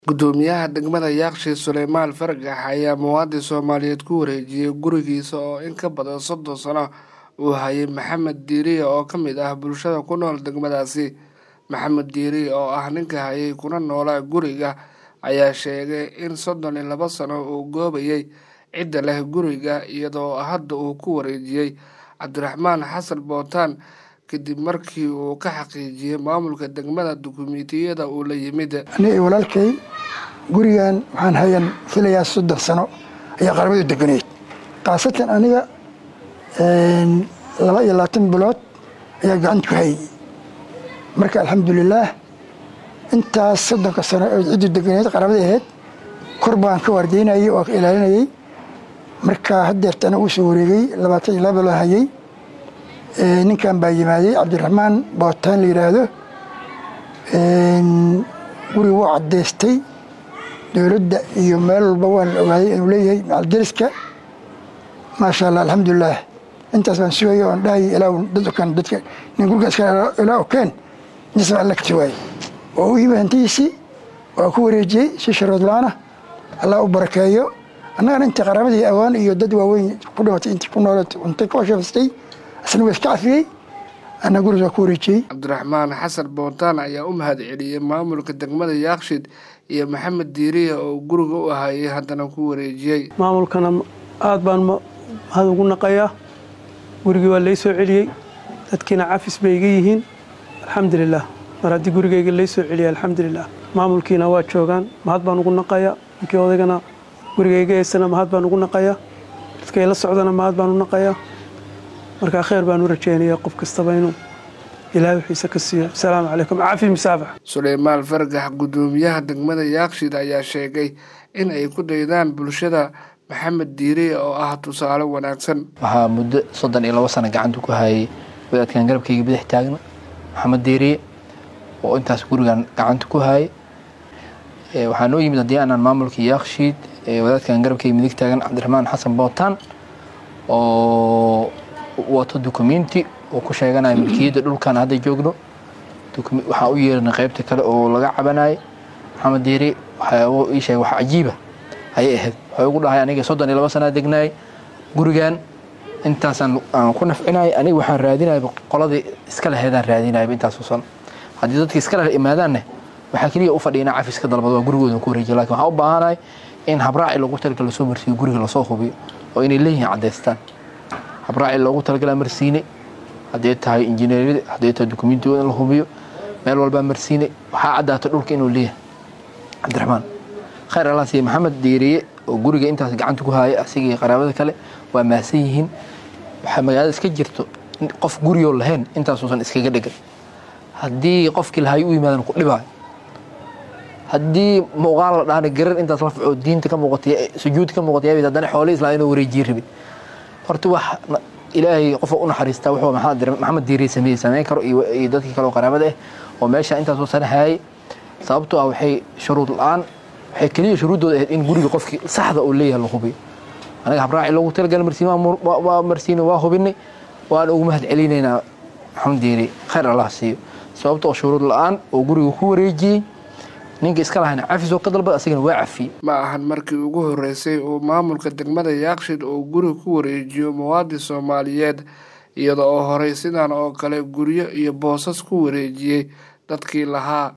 Guddoomiyaha degmada Yaaqshiid Suleymaan Fargax ayaa muwaadin Soomaaliyeed ku wareejiyay gurigiisa oo in ka badan soddon sano uu hayay Maxamed Diiriye oo ka mid ah bulshada ku nool degmadaasi. Maxamed Diiriye oo ah ninka hayay kuna noolaa guriga ayaa sheegay in soddon iyo laba sano uu goobayay cidda leh guriga iyadoo hadda uu ku wareejiyay Cabdiraxmaan Xasan Bootaan kadib markii uu ka xaqiijiyay maamulka degmada dukumiintiyada uu la yimid. aniga iyo walaalkay gurigan waxaan hayan filayaa soddon sano ayaa qaramadu deganeyd khaasatan aniga laba iyo labaatan bilood ayaa gacanta ku hayay marka alxamdulilaah intaas soddonka sano oo ciddu deganeyd qaramada ahayd kor baan ka waardeynayay oo ka ilaalinayay marka haddeertana uu soo wareegay labaatan iyo laba bilood hayay ninkan baa yimaaday cabdiraxmaan bootaan la yidhaahdo guriga wuu caddaystay dowladda iyo meel walba waan ogaaday inuu leeyahay macaldariska maasha allah alxamdulilaah intaas baan sugaya oon dhahayay ilaa dad okaan dadka nin guriga iska ilaa okeen intaas baan alla ka jawaayay oo u yimid hantidiisii waa ku wareejiyey si sharood la-aana allah u barakeeyo annagana intii qaraamadii awaan iyo dad waaweyn ku dhimatay intii ku nooleed cuntay ka shafistay isna waa iska cafiyey ana guriga waa ku wareejiyey cabdiraxmaan xasan bootaan ayaa u mahad celiyey maamulka degmada yaaqshiid iyo maxamed diiriye oo guriga u hayay haddana ku wareejiyey maamulkana aad baan mahad ugu naqayaa gurigii waa lay soo celiyey dadkiina cafis bay iga yihiin alxamdulilah mar haddii gurigayga lay soo celiyey alxamdulilah maamulkiina waa joogaan mahad baan ugu naqayaa ninkii odaygana gurigayga haysana mahad baan ugu naqayaa dadkay la socdana mahad baan u naqayaa markaa kheyr baan u rajeynaya qof kastaba inuu ilaahay wixiisa ka siiyo asalaamu calaykum cafi musaafax suleymaan fargax guddoomiyaha degmada yaaqshiid ayaa sheegay in ay ku daydaan bulshada maxamed diiriye oo ah tusaale wanaagsan waxaa muddo soddon iyo labo sano gacanta ku hayay wadaadkan garabkayga bidix taagna maxamed diiriye oo intaas gurigan gacanta ku hayay waxaa noo yimid haddii aanaan maamulka yaaqshiid wadaadkan garabkayga midig taagan cabdiraxmaan xasan bootaan oo wato dukumenti oo ku sheeganaya milkiyadda dhulkan hadda joogno waxaa u yeeranay qaybta kale oo laga cabanayay maxamed diiri waxyaabo ii sheegay wax cajiiba ayay ahayd waxay ugu dhahay aniga soddon iyo laba sanaa degnaayay gurigan intaasaan aan ku nafcinayay aniga waxaan raadinayaba qoladii iska laheedaan raadinayaba intaasoo sano haddii dadka iska leh imaadaanne waxaa keliya u fadhiya inaa cafis ka dalbado waa gurigooda ku wareejiyo lakin waxaan u baahanahay in habraaci loogu talagala lasoo marsiiyo guriga lasoo hubiyo oo inay leeyihiin caddaystaan habraaci loogu talagalaa marsiine hadday tahay injineeriyada hadday tahay dukumiintigooda in la hubiyo meel walbaa marsiine waxaa caddaata dhulka inuu leeyahay cabdiraxmaan khayr allah siiye maxamed diiriye oo guriga intaas gacanta ku haaya asigii qaraabada kale waa mahadsan yihiin waxaa magaalada iska jirto qof guriyoo lahayn intaasuusan iskaga dhegan haddii qofkii lahay u yimaadan ku dhibaayo haddii muuqaal la dhahna garar intaas la faco diinta ka muuqatay sujuudta ka muuqatay yaabid haddana xoolihii islaa inuu wareejiye rabin horta wax ilaahay qofa u naxariistaa wuxuu maxamed diiriye sameeyey sameyn karo iyo dadkii kale oo qaraabada ah oo meesha intaasoo sana hayay sababtoo ah waxay shuruud la-aan waxay keliya shuruuddooda ahayd in guriga qofkii saxda uu leeyahay la hubiyo anaga habraaci loogu talagala marsiin waa marsiinay waa hubinay waan ugu mahad celinaynaa maxamed diiriye khayr allah siiyo sababtoo shuruud la-aan oo guriga ku wareejiyey ninka iska lahayna cafis oo ka dalbada asagana waa cafiyey ma ahan markii ugu horreysay uu maamulka degmada yaaqshiid uu guri ku wareejiyo muwaadin soomaaliyeed iyada oo horey sidan oo kale guryo iyo boosas ku wareejiyey dadkii lahaa